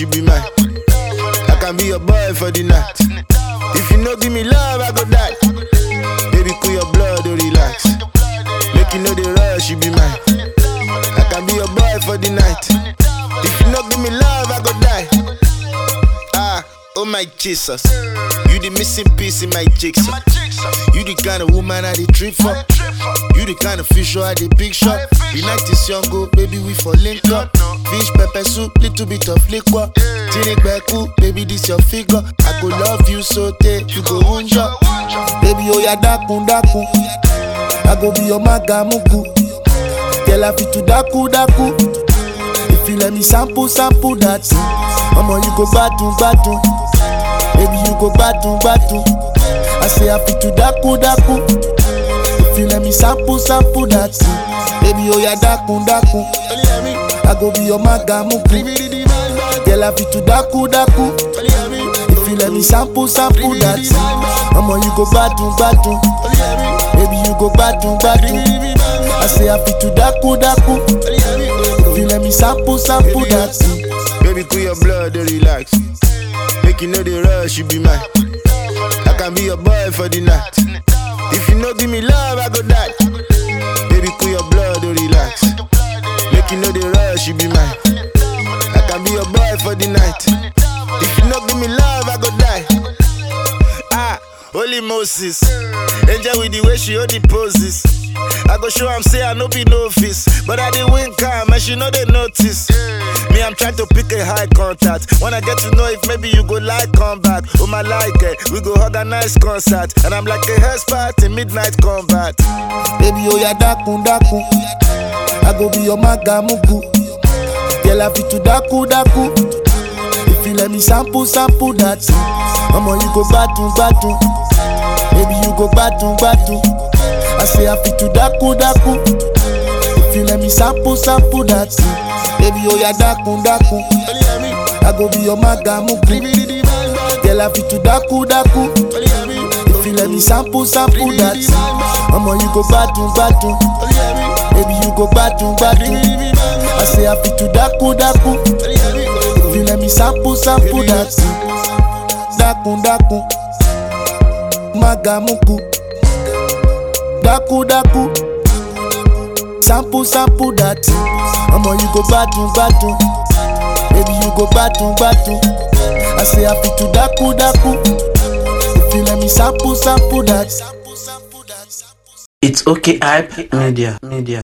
she be mine. I can be your boy for the night. If you no give me love, I go die. Baby, cool your blood, oh relax. Make you know the rush, she be mine. I can be your boy for the night. If you no give me love, I go die. Ah, oh my Jesus. You the missing piece in my jigsaw. You the kind of woman I the trip for. You the kind of fish I the big shot. The night is young, go, baby, we for link up. Fish, pepper soup, little bit of liquor. Tini beku, baby, this your figure. I go love you so take you go unja. Baby, oh ya dakun dakun. I go be your magamuku. Girl, I fit to daku daku. If you let me sample, sample that thing. Mama, you go batun batun. Baby, you go batun batun. I say I fit to daku daku. If you let me sample, sample that thing. Baby, oh ya dakun dakun. I go be your magamuku. Girl, I fit to daku daku. If you let me sample, sample that thing. Mama, you go batun batun. Baby, you go batun batun. I say I fit to daku daku. If you let me sample, sample that thing. Baby, cool your blood, oh, relax. Make you know the rush, you be mine. I can be your boy for the night. If you no give me love, I go die. Baby, cool your blood, oh, relax. Make you know the rush, you be mine. I can be your boy for the night. If you no give me love, I go die. Ah, holy Moses. Angel with the way she hold the poses. I go show am say I no be novice, but I dey win calm and she know they notice. Me, I'm trying to pick a high contact. When I get to know if maybe you go like come back. Oh my like it, we go organize concert, and I'm like a expert in midnight combat. Baby, oh ya dakun dakun, I go be your magamuku. Girl, I fit to daku daku. If you let me sample, sample that thing. Mama, you go batun batun. Baby, you go batun batun. I say I fit to daku daku. If you let me sample, sample that thing. Baby, oh ya dakun dakun. I go be your magamuku. Girl, I fit to daku daku. If you let me sample, sample that thing. Mama, you go batun batun. Baby, you go batun batun. I say I fit to daku daku. If you let me sample, sample that thing. Dakun dakun. Magamuku. Daku daku. Sample, sample that thing. Mama, you go batun batun. Baby, you go batun batun. I say I fit to daku daku. If you let me sample, sample that. It's okay, hype media. Media.